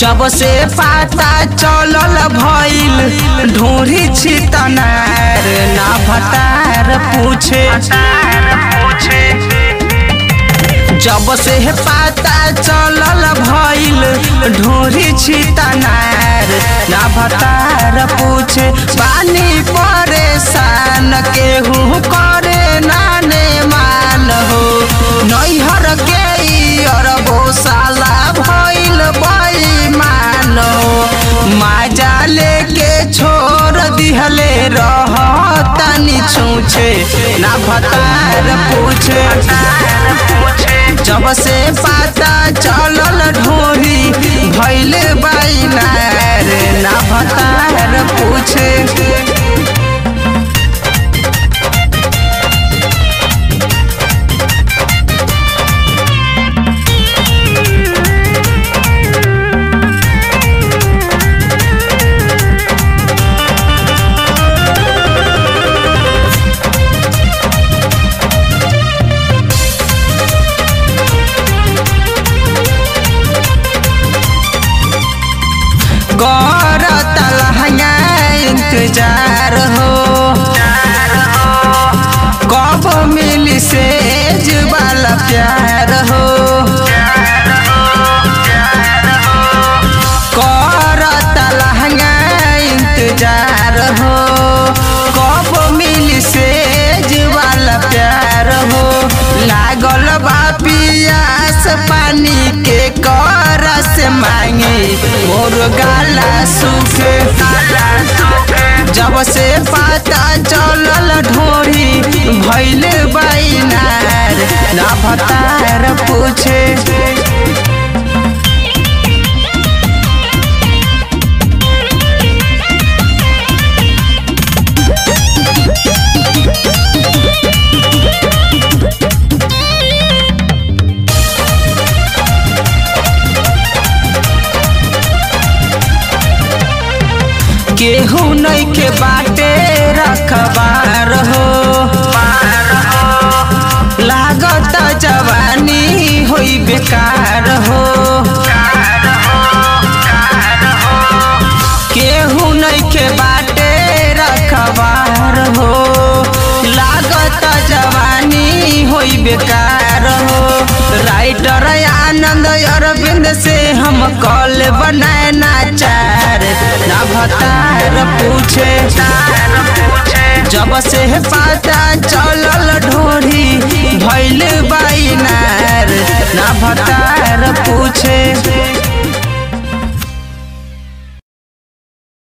जब से पता चलल भइल ढोरी छितनार ना भतार पूछे जब से पता चलल भइल ढोरी छितनार ना भतार पूछे पानी परेशान केहू करे नाने मान हो नैहर के अरबो साला भइल बेईमान हो माजा लेके छोड़ दिहले रह तनी छूछे ना भतार पूछे जब से पता चलल ढोरी भैल बैनार ना भतार पूछे करत लहंगा इंतजार हो कब मिली सेज वाला प्यार हो करत लहंगा इंतजार हो कब मिली सेज वाला प्यार हो लागल बा पियास पानी के करस मांगे मोर गाला सूखे जब से पता चलल ढोरी भैल बैनार ना भतार पूछे केहू नहीं के बाटे रखबार हो लागत जवानी होई बेकार हो केहू नहीं के बाटे रखबार हो लागत जवानी होई बेकार हो राइटर आनंद अरविंद से हम कॉल बनाए नाचार ना भतार पूछे जब से पता चलल ढोरी भैल बैनार ना भतार पूछे